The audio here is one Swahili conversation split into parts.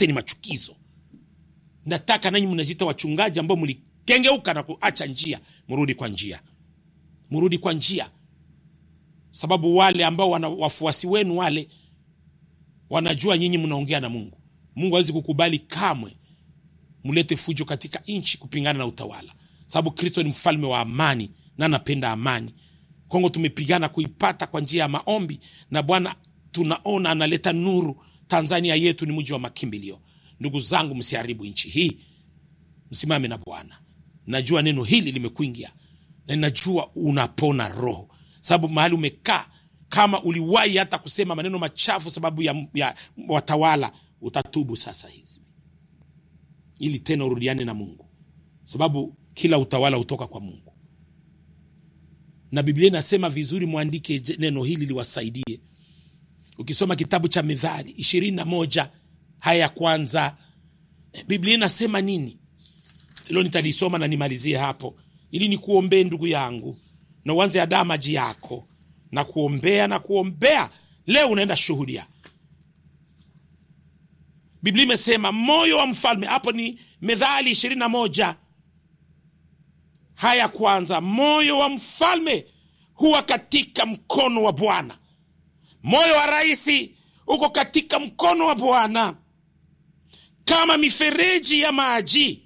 yote ni machukizo nataka nanyi mnajiita wachungaji ambao mlikengeuka na kuacha njia mrudi kwa njia mrudi kwa njia sababu wale ambao wana wafuasi wenu wale wanajua nyinyi mnaongea na mungu mungu hawezi kukubali kamwe mlete fujo katika nchi kupingana na utawala sababu kristo ni mfalme wa amani na anapenda amani kongo tumepigana kuipata kwa njia ya maombi na bwana tunaona analeta nuru tanzania yetu ni mji wa makimbilio ndugu zangu msiharibu nchi hii msimame na bwana najua neno hili limekuingia na najua unapona roho sababu mahali umekaa kama uliwahi hata kusema maneno machafu sababu ya, ya watawala utatubu sasa hizi ili tena urudiane na mungu sababu kila utawala hutoka kwa mungu na biblia inasema vizuri mwandike je- neno hili liwasaidie ukisoma kitabu cha mithali ishirini na moja haya ya kwanza biblia inasema nini hilo nitalisoma na nimalizie hapo ili nikuombee ndugu yangu na uanze adaa maji yako na kuombea na kuombea leo unaenda shuhudia biblia imesema moyo wa mfalme hapo ni methali ishirini na moja haya kwanza moyo wa mfalme huwa katika mkono wa bwana moyo wa raisi uko katika mkono wa bwana kama mifereji ya maji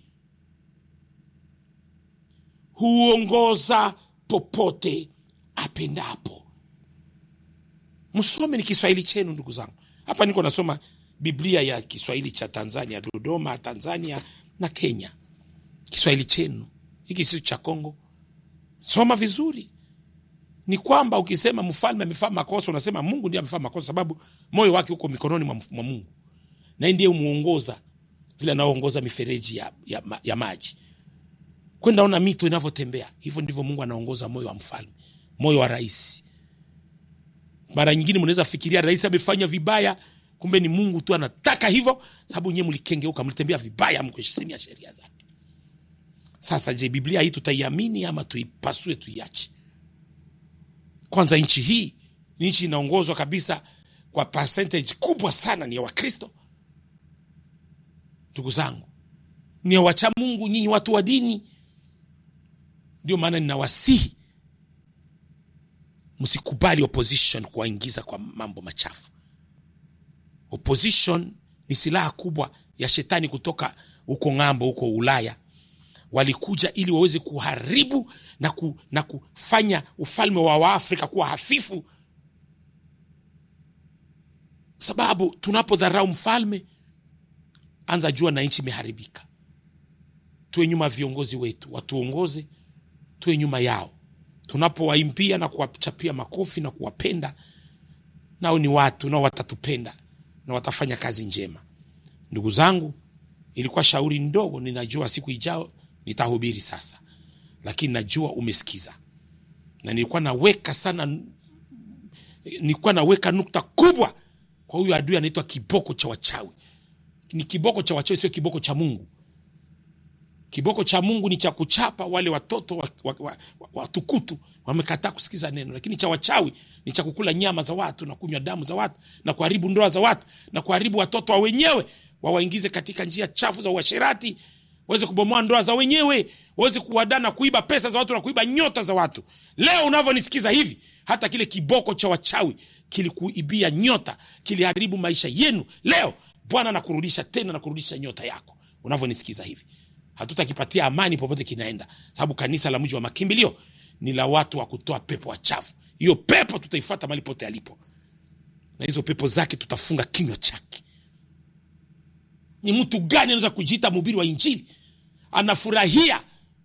huongoza popote apendapo msome ni kiswahili chenu ndugu zangu hapa niko nasoma biblia ya kiswahili cha tanzania dodoma tanzania na kenya kiswahili chenu hiki sio cha kongo soma vizuri ni kwamba ukisema mfalme amefaa makosa unasema mungu ndiye amefaa makosa sababu moyo wake uko mikononi mwa, mwa mungu naye ndiye umuongoza vile anaoongoza mifereji ya, ya, ma- ya maji kwenda ona mito inavyotembea hivyo ndivyo mungu anaongoza moyo wa mfalme moyo wa rais mara nyingine mnaweza fikiria rais amefanya vibaya kumbe ni mungu tu anataka hivyo sababu nyewe mlikengeuka mlitembea vibaya mkuheshimia sheria zake sasa je biblia hii tutaiamini ama tuipasue tuiache kwanza nchi hii ni nchi inaongozwa kabisa kwa percentage kubwa sana ni ya wakristo ndugu zangu ni ya wacha mungu nyinyi watu wa dini ndio maana ninawasihi msikubali opposition kuwaingiza kwa mambo machafu opposition ni silaha kubwa ya shetani kutoka huko ng'ambo huko ulaya walikuja ili waweze kuharibu na, ku, na kufanya ufalme wa waafrika kuwa hafifu sababu tunapodharau mfalme anza jua na nchi imeharibika tuwe nyuma ya viongozi wetu watuongoze tuwe nyuma yao tunapowaimbia na kuwachapia makofi na kuwapenda nao ni watu nao watatupenda na watafanya kazi njema ndugu zangu ilikuwa shauri ndogo ninajua siku ijao nitahubiri sasa lakini najua umesikiza na nilikuwa naweka sana nilikuwa naweka nukta kubwa kwa huyu adui anaitwa kiboko cha wachawi ni kiboko cha wachawi sio kiboko cha mungu kiboko cha mungu ni cha kuchapa wale watoto watukutu wa, wa, wa, watukutu wamekataa kusikiza neno lakini cha wachawi ni cha kukula nyama za watu na kunywa damu za watu na kuharibu ndoa za watu na kuharibu watoto wa wenyewe wawaingize katika njia chafu za uasherati waweze kubomoa ndoa za wenyewe waweze kuwadana kuiba pesa za watu na kuiba nyota za watu leo unavyonisikiza hivi hata kile kiboko cha wachawi kilikuibia nyota kiliharibu maisha yenu leo bwana nakurudisha tena na kurudisha nyota yako unavyonisikiza hivi hatutakipatia amani popote kinaenda sababu kanisa la mji wa makimbilio ni la watu wa kutoa pepo wachafu hiyo pepo tutaifata mali pote alipo na hizo pepo zake tutafunga kinywa chake ni mtu gani anaweza kujiita mhubiri wa injili anafurahia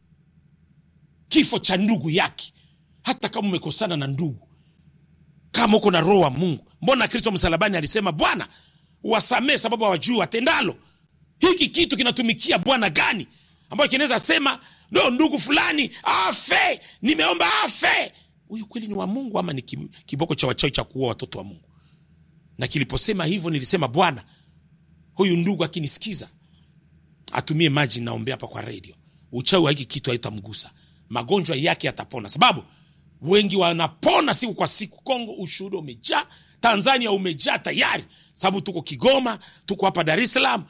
kifo cha ndugu yake hata kama umekosana na ndugu kama uko na roho wa mungu mbona kristo msalabani alisema bwana wasamee sababu hawajui watendalo hiki kitu kinatumikia bwana gani ambayo kinaweza sema no ndugu fulani afe nimeomba afe huyu kweli ni wa mungu ama ni ki- kiboko cha wachawi cha kuua watoto wa mungu na kiliposema hivyo nilisema bwana huyu ndugu akinisikiza atumie maji naombea hapa kwa redio uchawi wa hiki kitu haitamgusa magonjwa yake yatapona sababu wengi wanapona siku kwa siku kongo ushuhuda umejaa tanzania umejaa tayari sababu tuko kigoma tuko hapa dar es salaam